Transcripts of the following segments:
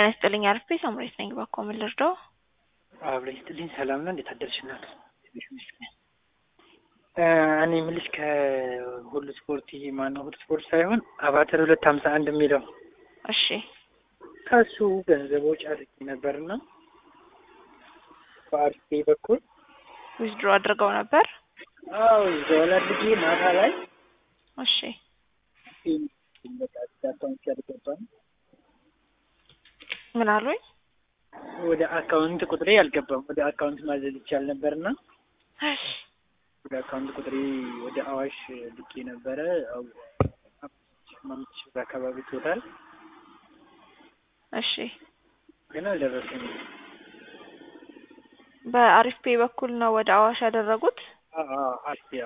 ጤና ይስጥልኝ አርፌ ሳምሬት ነኝ። ባኮ ምን ልርዳው? አብረኝ ስትልኝ ሰላም ነው። እንዴት አደርሽ እናት? እኔ የምልሽ ከሁሉ ስፖርት ይሄ ማነው ሁሉ ስፖርት ሳይሆን አባተር ሁለት ሀምሳ አንድ የሚለው እሺ ከሱ ገንዘብ ወጪ አድርጌ ነበርና በአርፌ በኩል ዊዝድሮ አድርገው ነበር። አዎ ይዘዋል አድርጌ ማታ ላይ እሺ በቃ አካውንት ያልገባም ምን አሉኝ? ወደ አካውንት ቁጥሬ አልገባም። ወደ አካውንት ማዘዝ ይቻል ነበርና እሺ ወደ አካውንት ቁጥሬ ወደ አዋሽ ልኬ ነበረ። አው አምስት ሺህ ብር አካባቢ ቶታል እሺ ግን አልደረሰኝም። በአሪፍ ፔ በኩል ነው ወደ አዋሽ ያደረጉት። አስያ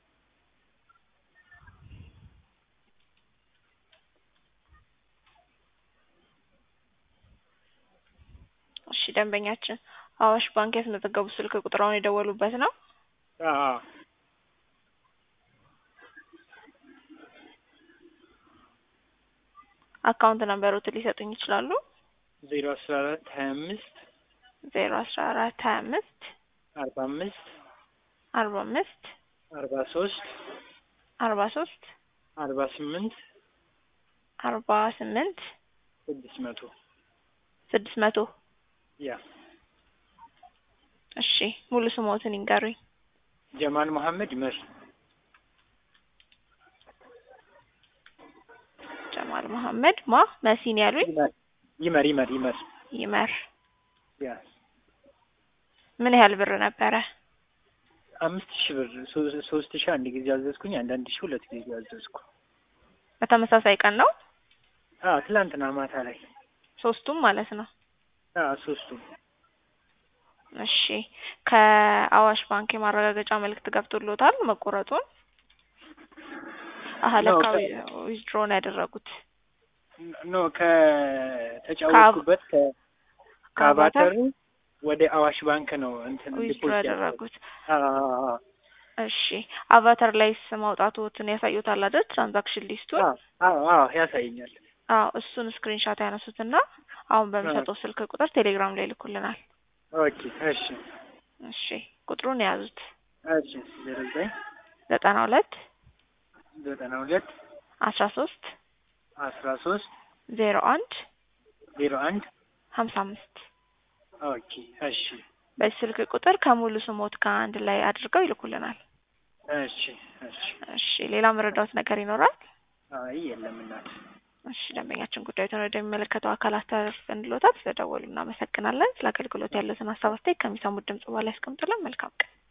እሺ ደንበኛችን አዋሽ ባንክ ያስመዘገቡ ስልክ ቁጥራውን የደወሉበት ነው። አካውንት ነምበሮትን ሊሰጡኝ ይችላሉ? ዜሮ አስራ አራት ሀያ አምስት ዜሮ አስራ አራት ሀያ አምስት አርባ አምስት አርባ አምስት አርባ ሶስት አርባ ሶስት አርባ ስምንት አርባ ስምንት ስድስት መቶ ስድስት መቶ ያ እሺ ሙሉ ስሞትን ይንገሩኝ። ጀማል መሐመድ ይመር ጀማል መሐመድ ማ መሲን ያሉኝ ይመር ይመር ይመር ይመር ያ ምን ያህል ብር ነበረ? አምስት ሺህ ብር ሶ- ሶስት ሺህ አንድ ጊዜ አዘዝኩኝ። አንዳንድ ሺህ ሁለት ጊዜ አዘዝኩ። በተመሳሳይ ቀን ነው አዎ ትላንትና ማታ ላይ ሶስቱም ማለት ነው። አዎ ሶስቱም እሺ ከአዋሽ ባንክ የማረጋገጫ መልእክት ገብቶሎታል መቆረጡን? አሀ ለካ ዊዝድሮን ያደረጉት ኖ ከተጫወትኩበት ከ- ከአባተሩ ወደ አዋሽ ባንክ ነው እንትን ዊዝድሮ ዲፖዚት ያደረጉት። አዎ አዎ አዎ እሺ አቫተር ላይስ ማውጣቱትን ያሳዩታል አይደል? ትራንዛክሽን ሊስቱን አዎ አዎ አዎ ያሳየኛል። አዎ እሱን ስክሪንሻት ያነሱትና አሁን በሚሰጠው ስልክ ቁጥር ቴሌግራም ላይ ይልኩልናል። ኦኬ እሺ እሺ ቁጥሩን የያዙት እሺ ዜሮ ዘጠኝ ዘጠና ሁለት ዘጠና ሁለት አስራ ሶስት አስራ ሶስት ዜሮ አንድ ዜሮ አንድ ሀምሳ አምስት ኦኬ እሺ በዚህ ስልክ ቁጥር ከሙሉ ስሞት ከአንድ ላይ አድርገው ይልኩልናል። እሺ እሺ እሺ ሌላ መረዳት ነገር ይኖራል? አይ የለም እናት እሺ ደንበኛችን ጉዳዩን ወደሚመለከተው አካል አስተላልፈንልዎታል። ስለደወሉ እናመሰግናለን። ስለ አገልግሎት ያሉትን ሀሳብ አስተያየት ከሚሰሙት ድምጽ በኋላ ያስቀምጡልን። መልካም ቀን